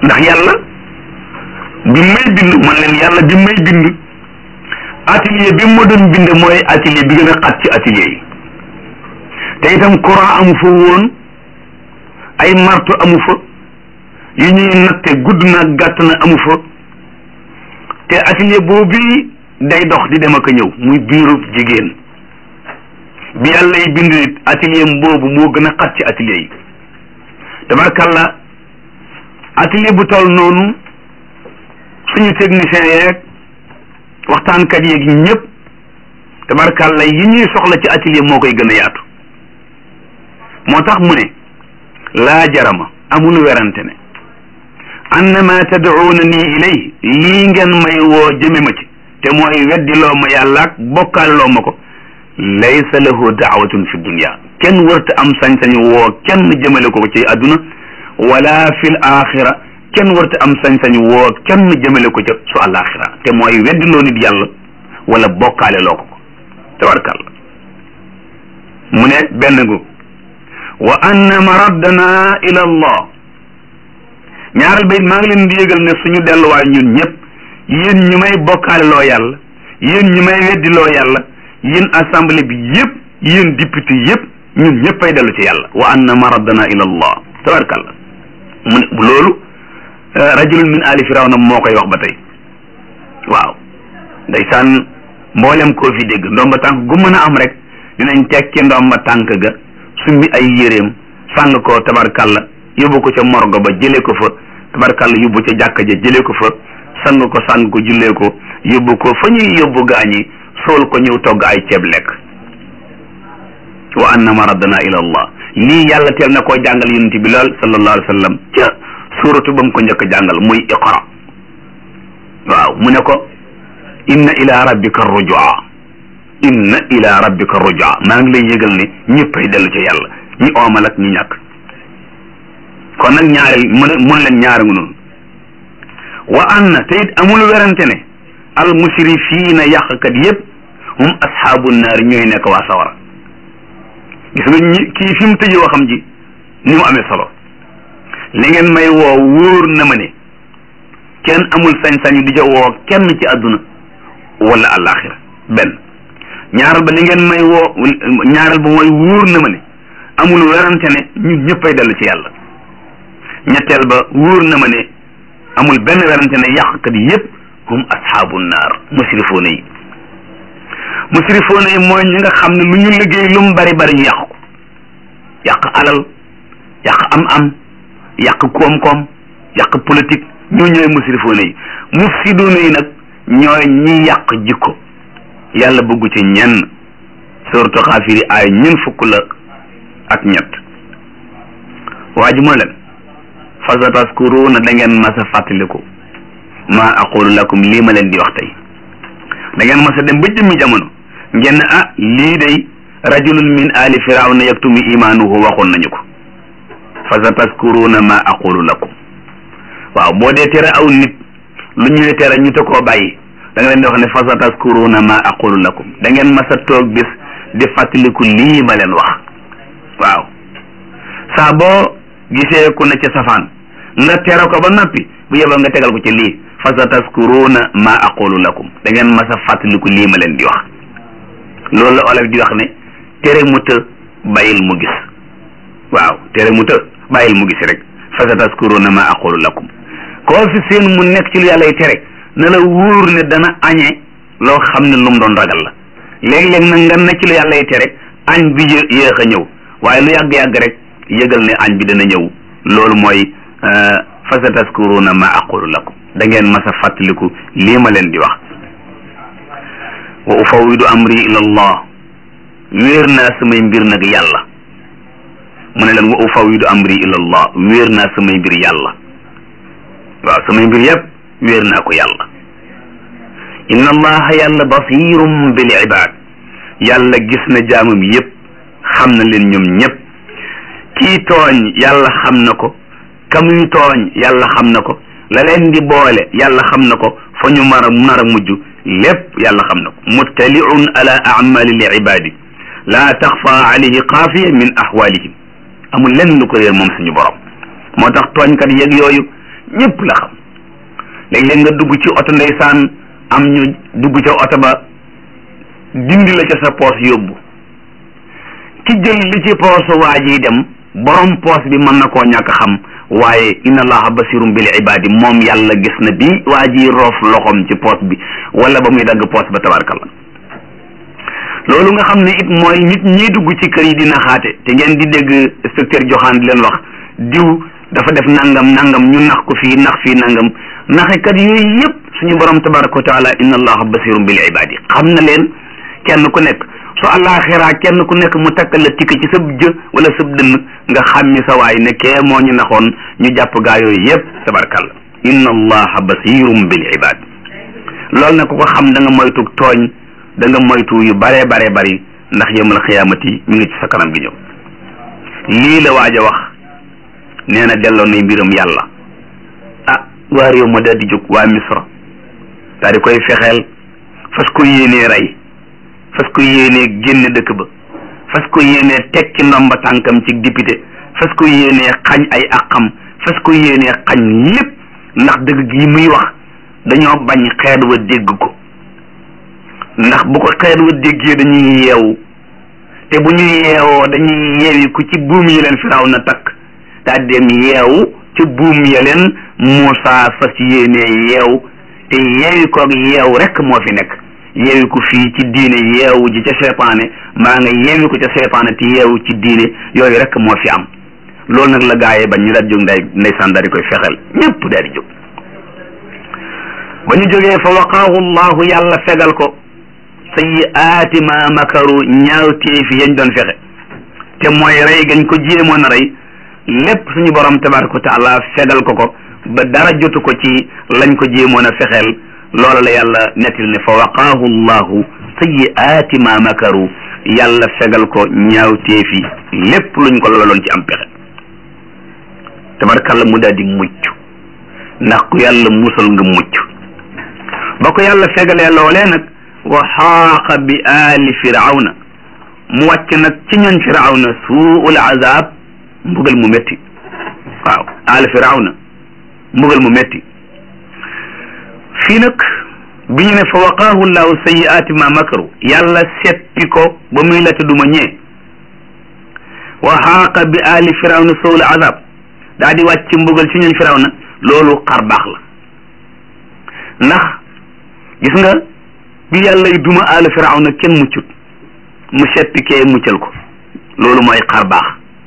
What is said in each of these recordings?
ndax yàlla bi may bind man leen yàlla bi may bind atelier bi ma doon bind mooy atelier bi gën a xat ci atelier yi te itam courant amu fa woon ay marto amu fa yu ñuy natte gudd na gàtt na amu fa te atelier boobu day dox di dem ak a ñëw muy biirub jigéen bi yàlla yi bind nit atelier boobu moo gën a xat ci atelier yi tabarkalla atelier bu toll noonu suñu technicien yeeg waxtaankat yeeg ñëpp tabarkalla yi ñuy soxla ci atelier moo koy gën a yaatu moo tax mu ne laa jarama amul werante ne annama tad'uuna nii ilay lii ngeen may woo jëme ma ci te mooy weddi loo ma yàlla ak bokkaale loo ma ko laysa lahu daawatun fi dunya kenn wërta am sañ-sañu woo kenn jëmale ko ci àdduna wala fil axira kenn wërta am sañ-sañu woo kenn jëmale ko ca su alaxira te mooy weddi loo nit yàlla wala bokkaale loo ko ko tabarkàlla mu ne benn gu wa anna maraddana ila allah ñaaral bayit maa ngi leen di yëgal ne suñu delluwaay ñun ñëpp yéen ñu may bokkaale loo yàlla yéen ñu may weddi loo yàlla yéen assemblée bi yëpp yéen député yëpp ñun ñëpp ay dellu ci yàlla wa anna maraddana ila allah tabarakallah mu ne loolu rajulun min ali firawna moo koy wax ba tey waaw ndeysaan mboolem koo fi dégg ndomba tànk gu mën a am rek dinañ tekki ndomba tànk ga sumbi ay yéreem sàng ko tabarkalla yóbbu ko ca morgo ba jëlee ko fa tabarkalla yóbbu ca jàkka ja jëlee ko fa sang ko sang ko jullee ko yóbbu ko fa ñuy yóbbu gaañi sool ko ñëw togg ay ceeb lekk wa anna maraddana ila allah lii yàlla teel na koo jàngal yonent bi lool sallallahu alayhi wa sallam ca suuratu ba mu ko njëkk a jàngal muy iqra waaw mu ne ko inna ila rabbika rujua inna ila rabbika rujua maa ngi lay yëgal ne ñëppay dellu ca yàlla ñi oomal ak ñi ñàkk kon nag ñaareel mun mun leen ñaari ngu noonu wa anna te it amul werante ne al musrifiina yàqkat yëpp hum ashaabu naari ñooy nekk waa sawara gis nga ñi kii fi mu tëjee waxam ji ni mu amee solo li ngeen may woo wóor na ma ne kenn amul sañ-sañu di ca woo kenn ci àdduna wala àllaaxira benn ñaaral ba li ngeen may woo ñaaral ba mooy wóor na ma ne amul werante ne ñun ñëppay dellu ci yàlla ñetteel ba wóor na ma ne amul benn werante ne yàqkat yëpp hum ashaabu naar musrifoona yi musrifoona yi mooy ñi nga xam ne lu ñu liggéey lu mu bari bari ñu yàq ko yàq alal yàq am-am yàq koom-koom yàq politique ñoo ñooy musrifoona yi mufsidoona yi nag ñooy ñi yàq jikko yàlla bëggu ci ñenn suratu xaafiri ay ñun fukk la ak ñett waa ji mu leen fa sataskuruuna da ngeen mas a fàttaliku maa aqulu lakum lii ma leen di wax tey da ngeen mas a dem ba jëmmi jamono ngeen ah lii day rajulun min ali firawna yaktumu imaanuhu waxoon nañu ko fa sataskuruuna maa aqulu lakum waaw boo dee tere aw nit lu ñuy tere ñu te koo bàyyi da nga leen di wax ne fa sataskuruuna maa aqulu lakum da ngeen mas a toog bis di fàttaliku lii ma leen wax waaw saa boo gisee ku ne ca safaan nga tere ko ba noppi bu yeboo nga tegal ko ci lii fa sa taskuruuna ma aqulu lakum da ngeen mas a fàttaliku lii ma leen di wax loolu la olof di wax ne tere mu të bàyyil mu gis waaw tere mu të bàyyil mu gis rek fa sa taskuruuna ma aqulu lakum koo fi seen mu nekk ci lu yàlla y tere na la wóor ne dana añe loo xam ne lu mu doon ragal la léeg-léeg nag nga ne ci lu yàlla y tere añ bi yéex a ñëw waaye lu yàgg-yàgg rek yëgal ne añ bi dana ñëw loolu mooy fa sa taskuruuna ma aqulu lakum da ngeen mas a fàttaliku lii ma leen di wax wa ufawidu amri ila allah wéer naa samay mbir nag yàlla mu ne leen wa ufawidu amri ila allah wéer naa samay mbir yàlla waaw samay mbir yëpp wéer naa ko yàlla inna allaha yàlla basirum bil ibad yàlla gis na jaamam yëpp xam na leen ñoom ñëpp kii tooñ yàlla xam na ko kamuy tooñ yàlla xam na ko la leen di boole yàlla xam na ko fa ñu mar a nar a mujj lépp yàlla xam na ko muttaliun ala amali li ibadi laa taxfa alayhi xaafiya min ahwalihim amul lenn lu ko réer moom suñu borom moo tax tooñkat yeeg yooyu ñëpp la xam léeg-léeg nga dugg ci oto ndeysaan am ñu dugg ca oto ba dindi la ca sa poos yóbbu ki jël li ci poosu waa ji dem borom poos bi mën na koo ñàkk xam waaye inna allaha basirum bil ibadi moom yàlla gis na bi waa ji roof loxoom ci poos bi wala ba muy dagg poos ba tabarkalla loolu nga xam ne it mooy nit ñiy dugg ci kër yi di naxaate te ngeen di dégg inspecteur joxaan di leen wax diw dafa def nangam nangam ñu nax ko fii nax fii nangam naxekat yooyu yëpp suñu borom tabaraka wa taala inna allaha basirum bil ibadi xam na leen kenn ku nekk su àllaaxiraa kenn ku nekk mu takkal la tikk ci sab jë wala sab dënn nga xàmmi sa waay ne kee moo ñu naxoon ñu jàpp gaa yooyu yëpp tabarkalla inna allaha basirum bil ibad loolu nag ku ko xam da nga moytu tooñ da nga moytu yu baree baree bari ndax yawmal xiyaamati mi ngi ci sa kanam gi ñëw lii la waaj a wax nee na delloo nay mbiram yàlla ah waa réew ma daal di jóg waa misra daal di koy fexeel fas ko yéenee rey fas ko yéenee génne dëkk ba fas ko yéenee teg ci ndomba tànkam ci député fas ko yéenee xañ ay àqam fas ko yéenee xañ lépp ndax dëgg gi muy wax dañoo bañ xeet wa dégg ko ndax bu ko xeet wa déggee dañuy yeewu te bu ñu yeewoo dañuy yeewi ku ci buum yi leen firaw na takk daa dem yeewu ci buum ya leen Muusaa fas yéenee yeew te yeewi koog yeew rek moo fi nekk yeewi ko fii ci diine yeewu ji ca seytaane maa nga yeewi ko ca seytaane te yeewu ci diine yooyu rek moo fi am loolu nag la gaayee bañ ñu daal jóg nday ndeysaan daal di koy fexeel ñëpp daal di jóg ba ñu jógee fa waqaahu llahu yàlla fegal ko sayyiaati ma makaru ñaawteefi yañ doon fexe te mooy rey gañ ko jéemoon a rey lépp suñu borom tabaraka wa taala fegal ko ko ba dara jotu ko ci lañ ko jéemoon a fexeel loola la yàlla nettil ne fa waqaahu llahu sayyiaati ma makaru yàlla fegal ko ñaawteefi lépp luñ ko loloon ci am pexe tabarakalla mu daal di mucc ndax ku yàlla musal nga mucc ba ko yàlla fegalee loolee nag wa xaaqa bi aali firawna mu wàcc nag ci ñoñ firawna suul azab mbugal mu métti waaw aali firawna mbugal mu métti fii nag bi ñu ne fa waqaahu llahu sayiaati ma makaru yàlla seppi ko ba muy lata duma ñee wa xaaqa bi aali firawna suul azab daa di wàcc mbugal ci ñoñ firawna loolu xar baax la ndax gis nga bi yàlla y duma aali firawna kenn muccut mu seppi kee muccal ko loolu mooy xar baax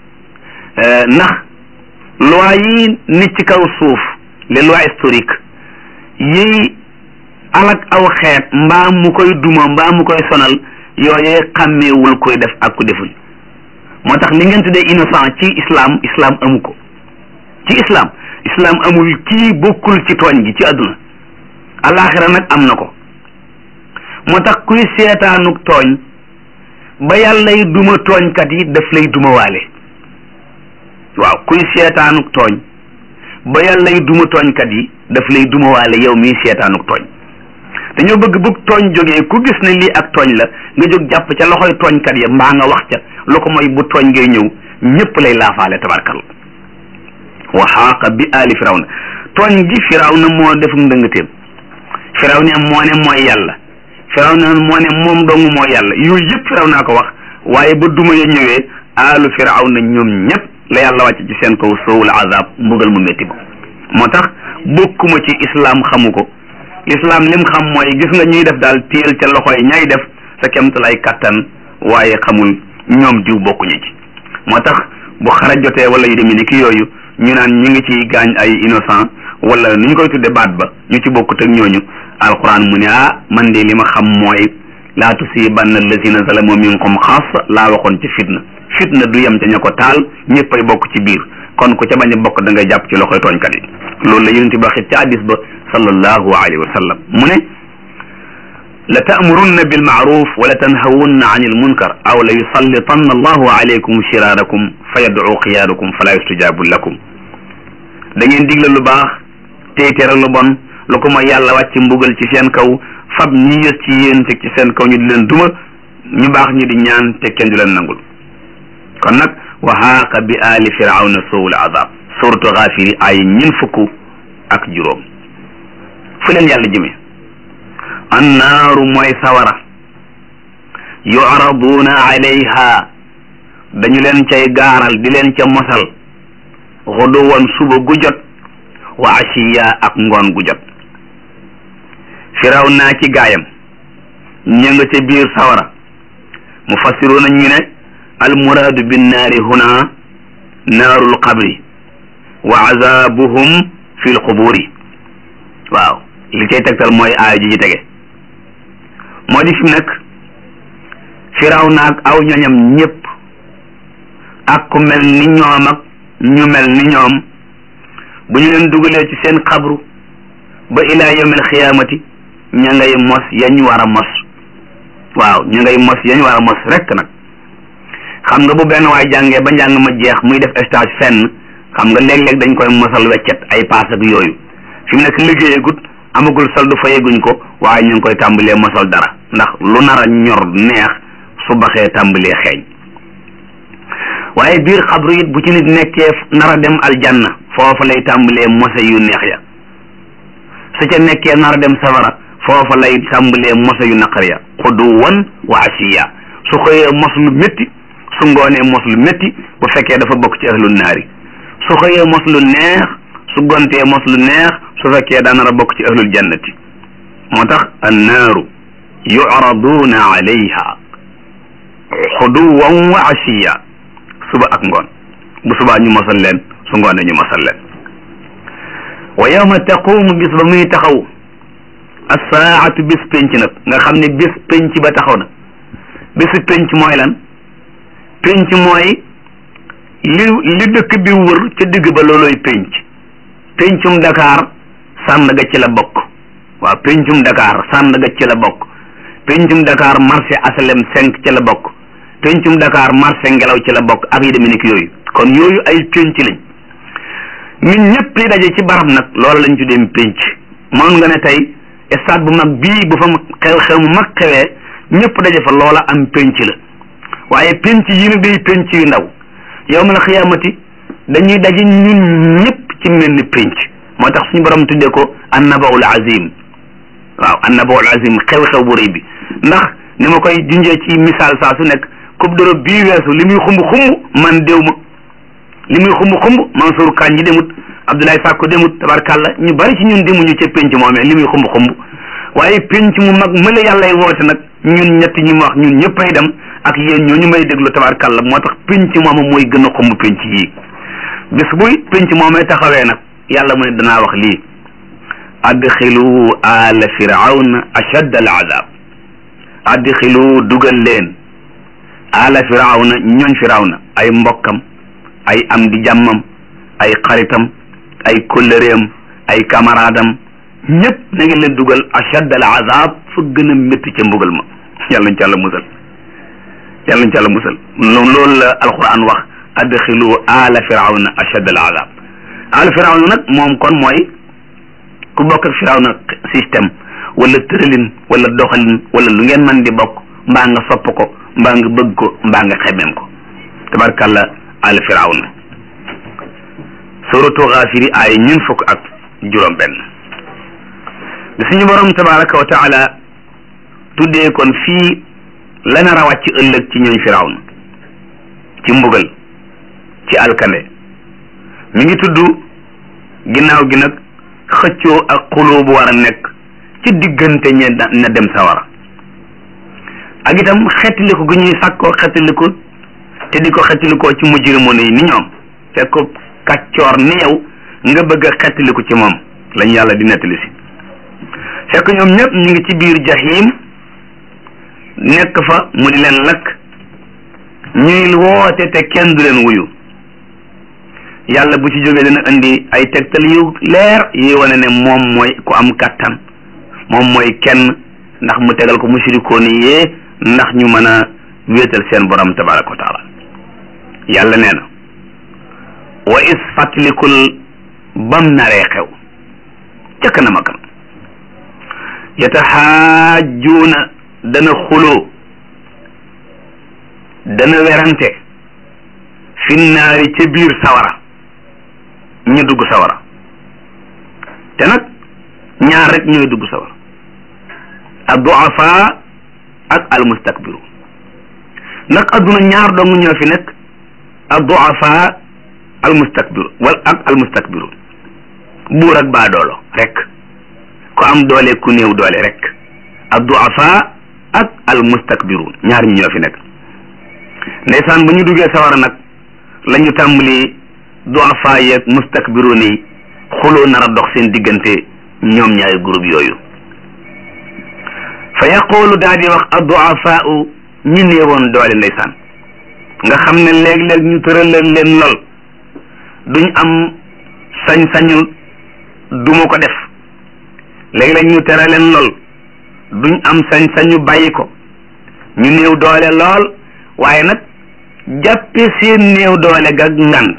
ndax loi yi nit ci kaw suuf les lois historiques yi alak aw xeet mbaa mu koy duma mbaa mu koy sonal yooyee xàmmeewul koy def ak ku deful moo tax li ngeen tuddee innocent ci islam islam amu ko ci islam islam amul kii bokkul ci tooñ gi ci àdduna alaxira nag am na ko moo tax kuy seetaanuk tooñ ba yàllay duma tooñkat yi daf lay duma waale waaw kuy seetaanuk tooñ ba yàllay duma tooñkat yi daf lay duma waale yow mii seetaanuk tooñ dañoo bëgg bëgg tooñ jógee ku gis ne lii ak tooñ la nga jóg jàpp ca loxoy tooñkat ya mbaa nga wax ca lu ko mooy bu tooñ ngay ñëw ñëpp lay laafaale tabarkal wa xaaqa bi aali firawna tooñ gi firawna moo def ndëngateem firawna moo ne mooy yàlla firawna moo ne moom dong mooy yàlla yooyu yëpp firawna ko wax waaye ba duma ya ñëwee aalu firawna ñoom ñëpp la yàlla wàcc ci seen kaw soowul azab mbugal mu métti ba moo tax bokkuma ci islam xamu ko islam lim xam mooy gis nga ñuy def daal téel ca loxoy ñay def sa kemtalay kattan waaye xamul ñoom diw bokkuñu ci moo tax bu xara jotee wala yu demee ni ki yooyu ñu naan ñu ngi ci gaañ ay innocent wala ni ñu koy tudde baat ba ñu ci bokkut ak ñooñu alquran mu ne ah man de li ma xam mooy laa tusibanna allazina zalamu minkum xaas laa waxoon ci fitna fitna du yem ca ña ko taal ñëppay bokk ci biir kon ku ca bañ a bokk da ngay jàpp ci loxoy tooñkat yi loolu la yonent bi waxit ci hadis ba sallallahu alayhi wa sallam mu ne la taamurunna bilmaaruf wala tanhawunna an il munkar aw la yusallitanna allahu alaykum shiraarakum fa yadcu xiyaarakum fala yustajabu lakum da ngeen digle lu baax tey tere lu bon lu ko mooy yàlla wàcc mbugal ci seen kaw fab ñi yës ci yéen teg ci seen kaw ñu di leen duma ñu baax ñi di ñaan te kenn du leen nangul kon nag wa xaaqa bi aali firawna sowul azab suratu xaafiri ay ñin fukk ak juróom fu leen yàlla jëme annaaru mooy sawara yu'raduuna alayha dañu leen cay gaaral di leen ca mosal xuduwan suba gu jot wa ashiya ak ngoon gu jot firaw naa ci gaayam ña nga ca biir sawara mufassiruuna ñu ne almuraadu binnaari huna naarul qabri wa azabuhum fi lquburi waaw li cay tegtal mooy aaya ji ci tege moo di fi mu nekk firaw naag aw ñoñam ñépp ak ku mel ni ñoom ak ñu mel ni ñoom bu ñu leen dugalee ci seen xabru ba ilaa yawmil xiyaamati ña ngay mos yañ war a mos waaw ña ngay mos yañ war a mos rekk nag xam nga bu benn waay jàngee ba njàng ma jeex muy def stage fenn xam nga léeg-léeg dañ koy mosal weccet ay paas ak yooyu fi mu nekk liggéeyagut amagul soldu fayeguñ ko waaye ñu ngi koy tàmbalee mosal dara ndax lu nar a ñor neex su baxee tàmbalee xeeñ waaye biir xabru it bu ci nit nekkee nar a dem aljanna foofa lay tàmbalee mose yu neex ya su ca nekkee nar a dem safara foofa lay tàmbalee mose yu naqar ya xuduwan wa asiya su xëyee mos lu métti su ngoonee mos lu métti bu fekkee dafa bokk ci ahlul naari su xëyee mos lu neex su gontee mos lu neex su fekkee daa nar a bokk ci ahlul jannati moo tax annaaru yu'raduuna alayha xuduwan wa asiya suba ak ngoon bu subaa ñu mosal leen su ngoonee ñu mosal leen wa yawma taqumu bis ba muy taxaw assaatu bis penc nag nga xam ne bis penc ba taxaw na bisu penc mooy lan penc mooy li li dëkk bi wër ca digg ba looloy penc pencum Dakar Sandaga ci la bokk waaw pencum Dakar Sandaga ci la bokk pencum Dakar marché asalem cinq ci la bokk pencum Dakar marché ngelaw ci la bokk ak yi demee ni ki yooyu kon yooyu ay penc lañ ñun ñëpp yi daje ci barab nag loolu lañ tuddee penc moom nga ne tey stade bu mag bii bu fa xew-xew mu mag xewee ñëpp daje fa loola am penc la waaye penc yi nag day penc yu ndaw yawmal xiyaamati dañuy daje ñun ñëpp ci mel ni penc moo tax suñu borom tuddee ko annabaul azim waaw annabaul azim xew-xew bu rëy bi ndax ni ma koy junjee ci misaal saa su nekk coupe d'Europe bii weesu li muy xumb xumb man déw ma li muy xumb xumb Mansour Kane ñi demut Abdoulaye Sakko demut tabarkàlla ñu bari ci ñun demuñu ca penc moomee li muy xumb xumb waaye penc mu mag mëla yàllay woote nag ñun ñett ñi ma wax ñun ñëppay dem ak yéen ñoo ñu may déglu tabarkàlla moo tax penc mooma mooy gën a xumb penc yii bis buy penc moomee taxawee nag yàlla mu ne danaa wax lii adxilu ala firawna ashadda al azab adxilu dugal leen ala firawna ñooñ firawna ay mbokkam ay am di jàmmam ay xaritam ay kóllëreem ay camaraadam ñëpp na ngeen leen dugal ashad al azab fa gën a métti ca mbugal ma yàlla nañ ci àlla musal yàlla nañ ci àlla musal loolu la alquran wax adxilu ala firawna ashad al azab ala firawna nag moom kon mooy ku bokk ak firawna système wala tëralin wala doxalin wala lu ngeen mën di bokk mbaa nga sopp ko mbaa nga bëgg ko mbaa nga xemeem ko tabarkàlla al firawna suratu xaafiri ay ñun fukk ak juróom benn bi suñu borom tabaraka wa taala tuddee kon fii la nar a wàcc ëllëg ci ñooñ firawna ci mbugal ci alkande mi ngi tudd ginnaaw gi nag xëccoo ak xuloo bu war a nekk ci diggante ñe na dem sawara ak itam xettaliku gu ñuy sàkkoo xettaliku te di ko xettalikoo ci mujrimoon yi ni ñoom fekk ko kàccoor ni yow nga bëgg a xettaliku ci moom lañ yàlla di nettali si fekk ñoom ñëpp ñu ngi ci biir jahim nekk fa mu di leen lakk ñuy woote te kenn du leen wuyu yàlla bu ci jógee dina indi ay tegtal yu leer yi wane ne moom mooy ku am kàttan moom mooy kenn ndax mu tegal ko mushrikoon yee ndax ñu mën a wéetal seen borom tabaraka wa taala yàlla nee na wa is fàttalikul bam naree xew ca kanam a kanam yataxaajuuna dana xuloo dana werante fi naari ca biir sawara ñu dugg sawara te nag ñaar rek ñooy dugg sawar ad duafa ak al mustakbiru ndax adduna ñaar dong ñoo fi nekk ad duafa al mustakbiru wal ak al mustakbiru buur ak baadoolo rek ku am doole ku néew doole rek ad duafa ak al mustakbiru ñaar ñi ñoo fi nekk ndeysaan ba ñu duggee sawara nag la ñu tàmbali duafa yeeg mustakbiru ni xuloo nar a dox seen diggante ñoom ñaari groupe yooyu fa yaqulu daal di wax adduafaau ñi néewoon doole ndeysaan nga xam ne léeg-léeg ñu tëralal leen lool duñ am sañ-sañu duma ko def léeg-léeg ñu tere leen lool duñ am sañ-sañu bàyyi ko ñu néew doole lool waaye nag jàppe seen néew doole ga ngant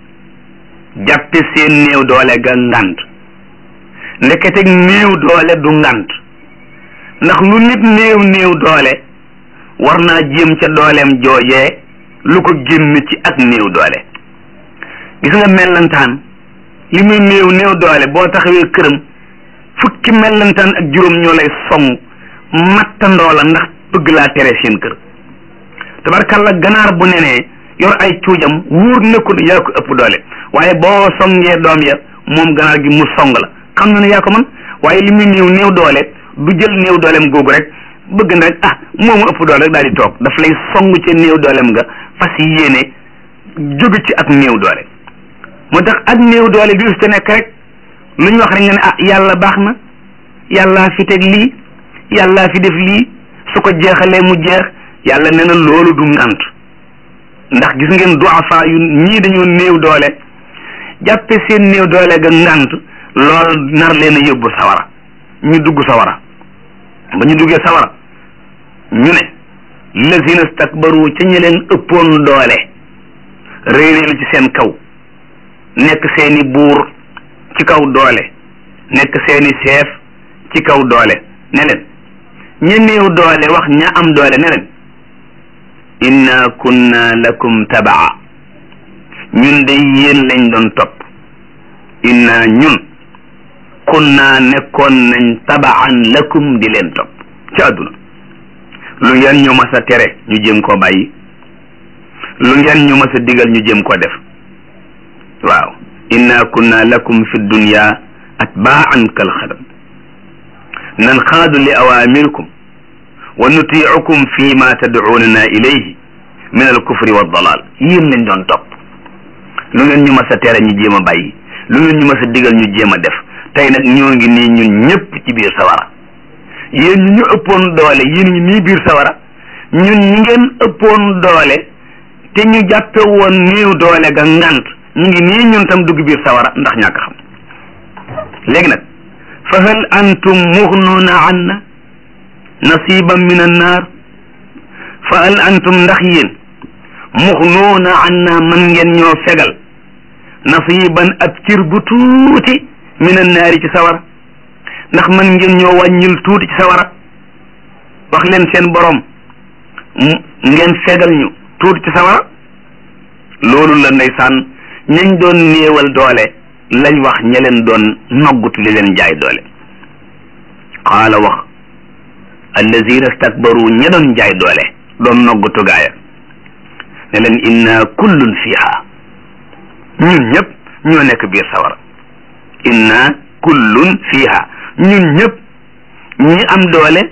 jàppe seen néew doole ga ngant ndekete néew doole du ngant ndax lu nit néew néew doole war naa jéem ca dooleem joojee lu ko génn ci ak néew doole gis nga mellantaan li muy néew néew doole boo taxawee këram fukki mellantaan ak juróom ñoo lay song mattandoo la ndax bëgg laa tere seen kër tabarkalla ganaar bu nenee yor ay cuujam wóor na ko ne yaa ko ëpp doole waaye boo songee doom ya moom ganaar gi mu song la xam na ne yaa ko mën waaye li muy néew néew doole du jël néew dooleem googu rek bëgg na rek ah moomu ëpp doole rek daal di toog daf lay song ca néew dooleem nga fas yéene jóge ci ak néew doole moo tax ak néew doole bi te nekk rek lu ñu wax rek nga ne ah yàlla baax na yàllaa fi teg lii yàllaa fi def lii su ko jeexalee mu jeex yàlla nee na loolu du ngant ndax gis ngeen duafa yu ñii dañoo néew doole jàppe seen néew doole ga ngant lool nar leen a yóbbu sawara ñu dugg sawara ba ñu duggee sawara ñu ne lazina stakbaru ca ñi leen ëppoon doole réeréelu ci seen kaw nekk seeni buur ci kaw doole nekk seeni chef ci kaw doole ne leen ña néew doole wax ña am doole ne leen inna kunna lakum tabaa ñun de yéen lañ doon topp inna ñun kunna nekkoon nañ tabaan lakum di leen topp ci àdduna lu ngeen ñu mas a tere ñu jéem koo bàyyi lu ngeen ñu mas a digal ñu jéem koo def waaw inna kunna lakum fi dunya atbaan kal xadam nanxaadu li awamirikum wa nutiicukum fi ma tadcuunana ilayhi min alkufri waddalal yéen lañ doon topp lu ngeen ñu mas a tere ñu jéem a bàyyi lu ngeen ñu mas a digal ñu jéem a def tey nag ñoo ngi nii ñun ñëpp ci biir sawara yéen ñu ñu ëppoon doole yéen ñu nii biir sawara ñun ñi ngeen ëppoon doole te ñu jàppe woon néew doole ga ngant ñu ngi nii ñun tam dugg biir sawara ndax ñàkk xam léegi nag fa hal antum muxnuuna anna nasiban min annaar fa hal antum ndax yéen muxnuuna anna man ngeen ñoo fegal nasiban ab cir bu tuuti min annaari ci sawara ndax man ngeen ñoo wàññil tuuti ci sawara wax leen seen borom ngeen fegal ñu tuuti ci sawara loolu la ndeysaan ñañ doon néewal doole lañ wax ña leen doon noggutu li leen jaay doole qaala wax allazina stakbaru ña doon jaay doole doon noggutu gaaya ne leen inna kullun fiha ñun ñëpp ñoo nekk biir sawara inna kullun fiha ñun ñëpp ñi am doole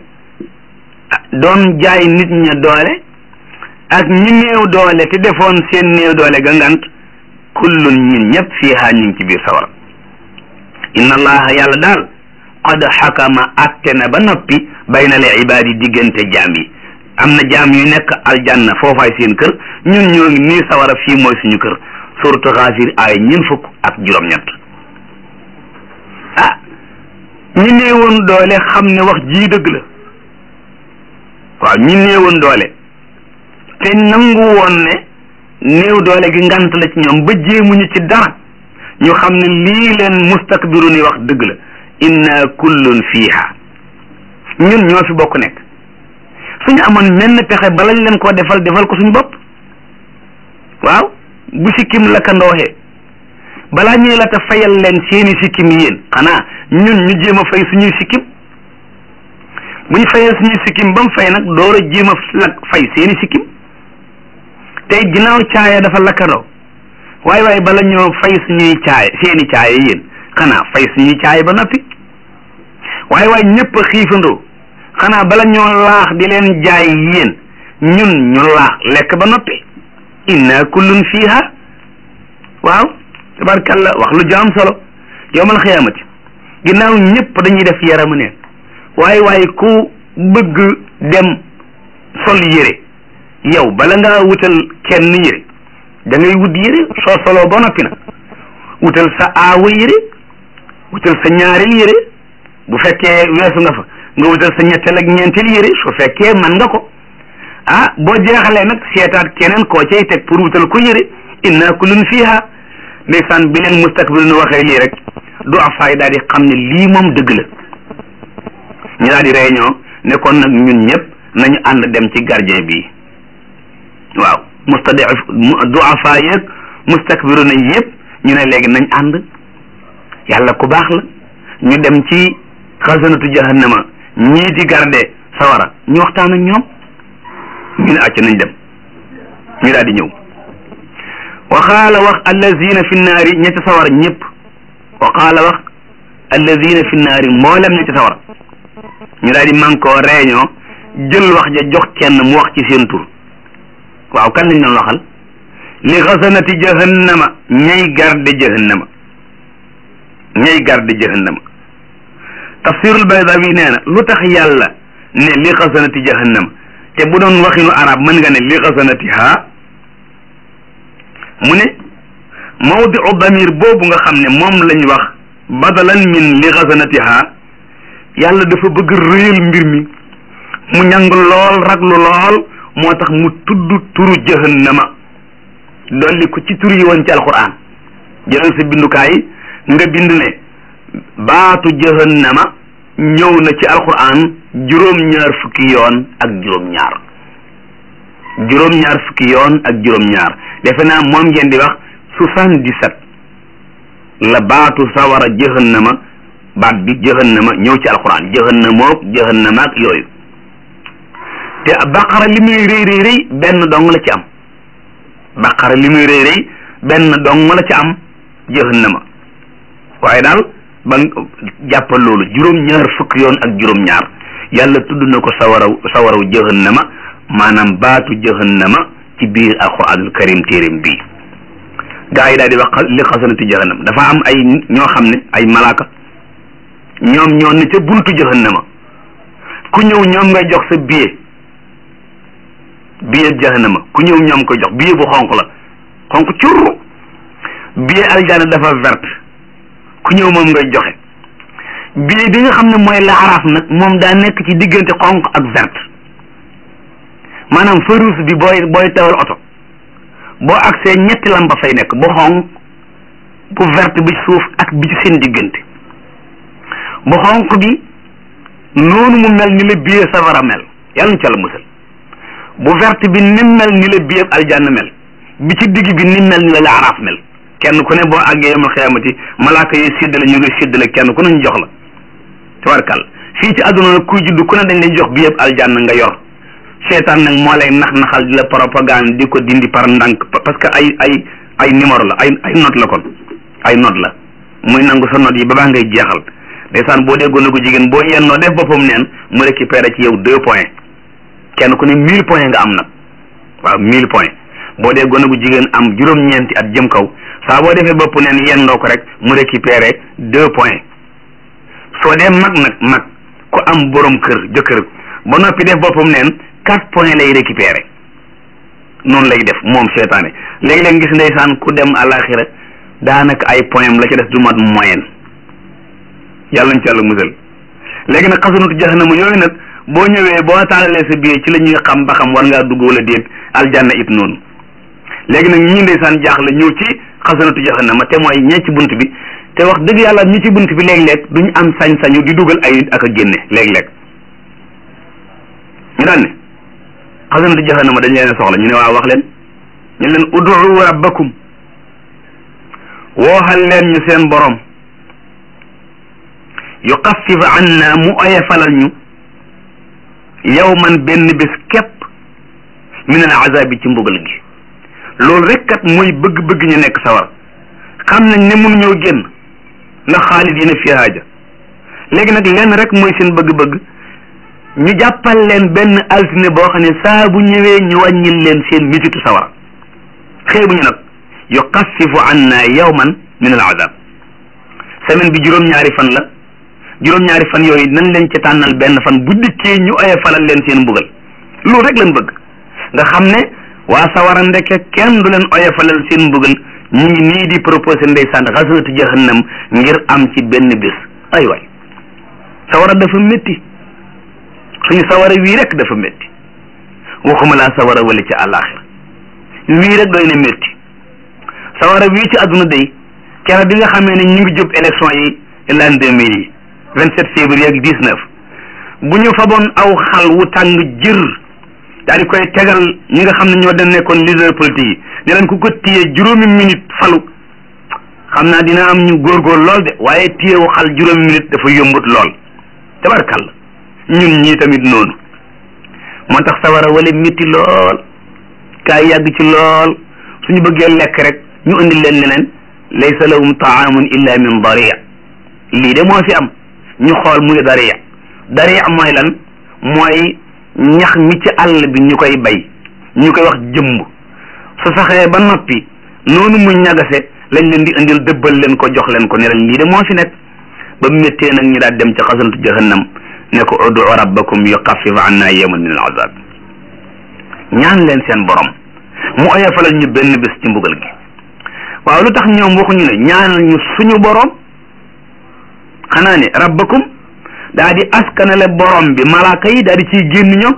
doon jaay nit ña doole ak ñi néew doole te defoon seen néew doole ga ngant kullun ñun ñëpp fiha ñu ngi ci biir sawara inna allaha yàlla daal qad xakama atte na ba noppi bayna al ibaadi diggante jaam yi am na jaam yu nekk aljanna foofaay seen kër ñun ñoo ngi nii sawara fii mooy suñu kër suratu xaafir ay ñeent fukk ak juróom-ñett ah ñi néewoon doole xam ne wax jii dëgg la waaw ñi néewoon doole te nangu woon ne néew doole gi ngant la ci ñoom ba jéemuñu ci dara ñu xam ne lii leen mustakbiru ni wax dëgg la inna kullun fiiha ñun ñoo fi bokk nekk suñu amoon menn pexe balañ leen koo defal defal ko suñu bopp waaw bu sikkim lakkandooxee balaa ñuy la ta fayal leen seeni sikkim yéen xanaa ñun ñu jéem a fay suñuy sikkim bu ñu fayee suñuy sikkim ba mu fay nag door a jéem a lak fay seeni sikkim tey ginnaaw caaya dafa lakkandoo waaye waaye bala ñoo fay suñuy caaya seeni caaya yéen xanaa fay suñuy caaya ba noppi waaye waaye ñëpp a xiifandoo xanaa bala ñoo laax di leen jaay yéen ñun ñu laax lekk ba noppi inna kullun fiha waaw tabarkalla wax lu jaam solo yowmal xiyaamati ginnaaw ñëpp dañuy def yaramu neen waaye waaye ku bëgg dem sol yére yow bala ngaa wutal kenn yére da ngay wut yére soo soloo ba noppi nag wutal sa aawa yére wutal sa ñaareel yére bu fekkee weesu nga fa nga wutal sa ñetteel ak ñeenteel yére su fekkee man nga ko ah boo jeexalee nag seetaat keneen koo cay teg pour wutal ko yére inna kullun fiha ndeysaan bi leen mustakbirun waxee lii rek du afaay daal di xam ne lii moom dëgg la ñu daal di réunion ne kon nag ñun ñëpp nañu ànd dem ci gardien bi waaw mustadif du afaay yeeg mustakbirun yëpp ñu ne léegi nañ ànd yàlla ku baax la ñu dem ci xasanatu jahannama ñii di garde sawara ñu waxtaan ak ñoom ñu ne acc nañ dem ñu daal di ñëw wa qaala wax allazina fi nnaari ñetti sawara ñëpp wa qaala wax allazina fi nnaari mboolem ñetti sawara ñu daal di man koo réunion jël wax ja jox kenn mu wax ci seen tur waaw kan lañ doon waxal li xasanati jahannama ñay garde jahannama ñay garde jahannama tafsirul baydawi nee na lu tax yàlla ne li xasanati jahannama te bu doon waxinu arab mën nga ne li xasanatiha mu ne mawdiu damir boobu nga xam ne moom lañ wax badalan min li xasanatiha yàlla dafa bëgg réyal mbir mi mu ñang lool raglu lool moo tax mu tudd turu jahannama dolli ko ci tur yi woon ci alquran jëlal sa bindukaay nga bind ne baatu jahannama ñëw na ci alquran juróom-ñaar fukki yoon ak juróom-ñaar juróom-ñaar fukki yoon ak juróom-ñaar defe naa moom ngeen di wax soixante-dix-sept la baatu sawara jahannama baat bi jahannama ñëw ci alquran jahannamook jahannama ak yooyu te baqara li muy rëy rëy rëy benn dong la ci am baqara li muy rëy rëy benn dong la ci am jahannama waaye daal ba jàppal loolu juróom-ñaar fukki yoon ak juróom-ñaar yàlla tudd na ko sawaraw sawaraw jahannama maanaam baatu jahannama ci biir alquranul karim téeréem bii gaa yi daal di wax li xasanati jahannama dafa am ay ñoo xam ne ay malaaka ñoom ñoo ne ca buntu jahannama ku ñëw ñoom ngay jox sa billet billet jahannama ku ñëw ñoom koy jox billet bu xonq la xonq curru billet aljana dafa verte ku ñëw moom ngay joxe billet bi nga xam ne mooy laaraaf nag moom daa nekk ci diggante xonq ak verte maanaam feu rouge bi booy booy tawal oto boo agsee ñetti lampa fay nekk bu xonq bu verte bi suuf ak bi ci seen diggante bu xonq bi noonu mu mel ni la billet safara mel yàlla na ca la musal bu verte bi ni mel ni la billet aljanna mel bi ci digg bi ni mel ni la laaraaf mel kenn ku ne boo àggee yamal xiyaamati malaaka yi séddale ñu ngi séddale kenn ku ne ñu jox la tabarkal fii ci àdduna nag kuy judd ku ne dañ lay jox bi yëpp aljanna nga yor seetaan nag moo lay nax naxal di la propagande di ko dindi par ndànk parce que ay ay ay numéro la ay ay note la kon ay note la muy nangu sa note yi ba baa ngay jeexal ndeysaan boo dee gone gu jigéen boo yennoo def boppam neen mu récupéré ci yow deux points kenn ku ne mille points nga am nag waaw mille points boo dee gone gu jigéen am juróom-ñeenti at jëm kaw saa boo defee bopp neen yendoo ko rek mu récupéré deux points soo dee mag nag mag ku am borom kër jëkkër ba noppi def boppam neen quatre points lay récupéré noonu lay def moom seetaane léegi-léeg gis ndeysaan ku dem àlaxira daanaka ay points la ci des du mat moyenne yàlla nañ ci yàlla musal léegi nag xasanatu jahannama yooyu nag boo ñëwee boo taalalee sa biir ci la ñuy xam ba xam war ngaa dugg wala déet aljanna it noonu léegi nag ñi ndeysaan jaaxle ñëw ci xasanatu jahannama te mooy ñee ci bunt bi te wax dëgg yàlla ñi ci bunt bi léeg-léeg duñu am sañ-sañu di dugal ay nit ak a génne léeg-léeg ñu daan ne xasanatu jahannama dañ leen soxla ñu ne waaw wax leen ñu leen ud'u rabbakum wooxal leen ñu seen borom yuxaffif anna mu oyefalal ñu yawman benn bés képp min al azabi ci mbugal gi loolu rek kat mooy bëgg-bëgg ñu nekk sawar xam nañ ne mun ñoo génn ndax xaalidina fi haaja léegi nag lenn rek mooy seen bëgg-bëgg ñu jàppal leen benn altine boo xam ne saa bu ñëwee ñu wàññil leen seen misitu sawara xeebuñu nag yuxaffifu anna yawman min al azab semaine bi juróom-ñaari fan la juróom-ñaari fan yooyu nañ leen ci tànnal benn fan bu dikkee ñu oye falal leen seen mbugal loolu rek lañ bëgg nga xam ne waa sawara ndeke kenn du leen oye falal seen mbugal ñu ngi nii di proposé ndeysaan xasatu jahannam ngir am ci benn bés ay waay sawara dafa métti suñu sawara wii rek dafa métti waxuma laa sawara wala ci àllaaxira wii rek doy na métti sawara wii ci àdduna day kera bi nga xamee ne ñu ngi jub élection yi l'an deux mille yi vingt sept février ak dix neuf bu ñu faboon aw xal wu tàng jër daal di koy tegal ñi nga xam ne ñoo dem nekkoon leader politique yi ne leen ku ko téye juróomi minute falu xam naa dina am ñu góorgóor lool de waaye téyewu xal juróomi minute dafa yombut lool tabarkàlla ñun ñii tamit noonu moo tax sawara wala métti lool kaay yàgg ci lool suñu bëggee lekk rek ñu indi leen leneen laysa lahum taamun illa min daria lii de moo fi am ñu xool muy daria daria mooy lan mooy ñax mi ci àll bi ñu koy bay ñu koy wax jëmb su saxee ba noppi noonu mu ñagase lañ leen di indil dëbbal leen ko jox leen ko ne leen lii de moo fi nekk ba méttee nag ñu daal dem ci xasantu jahannam ne ko udu rabbakum yuxaffif anna yawman min al azab ñaan leen seen borom mu oyofalal ñu benn bés ci mbugal gi waaw lu tax ñoom waxuñu ne ñaanal ñu suñu borom xanaa ne rabbakum daa di askanale borom bi malaaka yi daa di ciy génn ñoom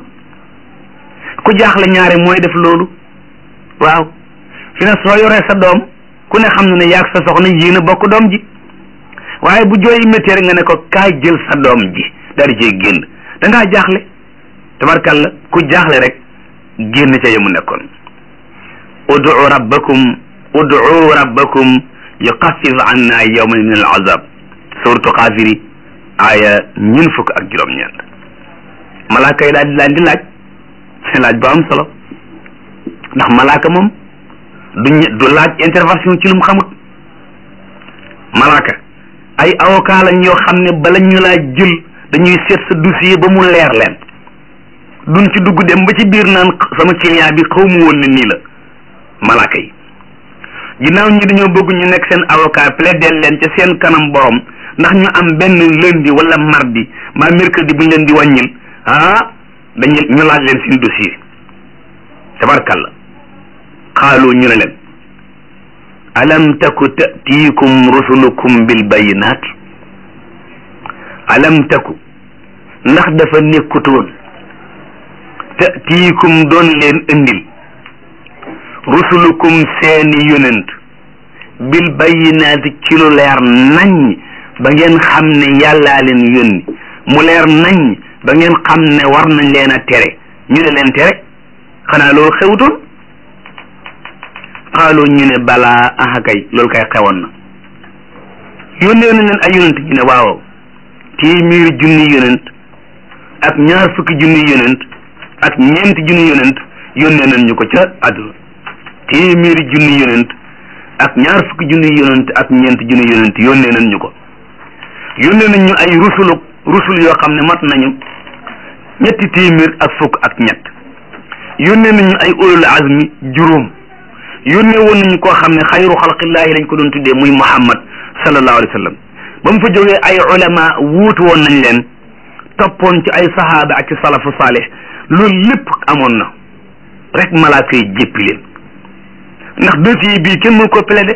ku jaaxle ñaare mooy def loolu waaw fi ne soo yoree sa doom ku ne xam na ne yaag sa soxna yéen a bokk doom ji waaye bu jooyi métti rek nga ne ko kaay jël sa doom ji daa di ciy génn da ngaa jaaxle tabarkalla ku jaaxle rek génn ca yemu nekkoon udu rabbakum udu rabbakum yuxaffif anna yawman min al azab suratu xaafiri aaya ñun fukk ak juróom-ñeent malaaka yi daal di laan di laaj seen laaj bu am solo ndax malaaka moom du du laaj intervention ci lu mu xamut malaaka ay avocat lañ yoo xam ne bala ñu laa jël dañuy seet sa dossier ba mu leer leen duñ ci dugg dem ba ci biir naan sama client bi xaw mu woon ne nii la malaaka yi ginnaaw ñi dañoo bëgg ñu nekk seen avocat plaider leen ca seen kanam borom ndax ñu am benn lundi wala mardi mbaa mercredi bu ñu leen di wàññil ah dañu ñu laaj leen seen dossier tabarkalla xaalu ñu ne leen alam taku tatiikum rusulukum bil bayinaat alam taku ndax dafa nekkutoon tatiikum doon leen indil rusulukum seeni yonent bil bayinaati ci lu leer nañ ba ngeen xam ne yàllaa leen yónni mu leer nañ ba ngeen xam ne war nañ leen a tere ñu ne leen tere xanaa loolu xewutoon xaaloo ñu ne balaa aha kay loolu kay xewoon na yónnee nañ leen ay yonent ñu ne waaw téeméeri junni yonent ak ñaar fukki junni yonent ak ñeenti junni yonent yónnee nañ ñu ko ca àdduna téeméeri junni yonent ak ñaar fukki junni yonent ak ñeenti junni yonent yónnee nañ ñu ko yónnee nañ ñu ay rusulu rusul yoo xam ne mat nañu ñetti téeméer ak fukk ak ñett yónnee nañ ñu ay ulul azmi juróom yónnee woon nañu koo xam ne xayru xalqillaahi lañ ko doon tuddee muy muhammad sallallahu alayhi wa sallam ba mu fa jógee ay ulama wuutu woon nañ leen toppoon ci ay sahaaba ak ci salafu saalih loolu lépp amoon na rek malaaka yi jéppi leen ndax dossier bii kenn mënu ko plaider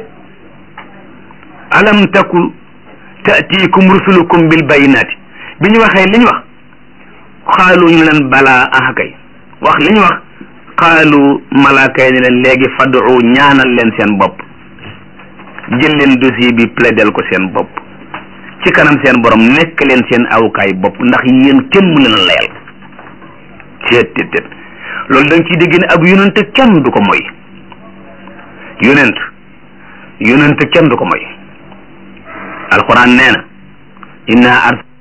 alam taku taatiikum rusulukum bil bayinaati bi ñu waxee li ñu wax xaalu ñu leen balaa ah kay wax li ñu wax xaalu malaaka yi ne leen léegi fadu ñaanal leen seen bopp jël leen dossier bi plaidel ko seen bopp ci kanam seen borom nekk leen seen awukaay bopp ndax yéen kenn mu leen a layal teet teet teet loolu da nga ciy dégg ne ab yonent kenn du ko moy yonent yonent kenn du ko moy alquran nee na inna ars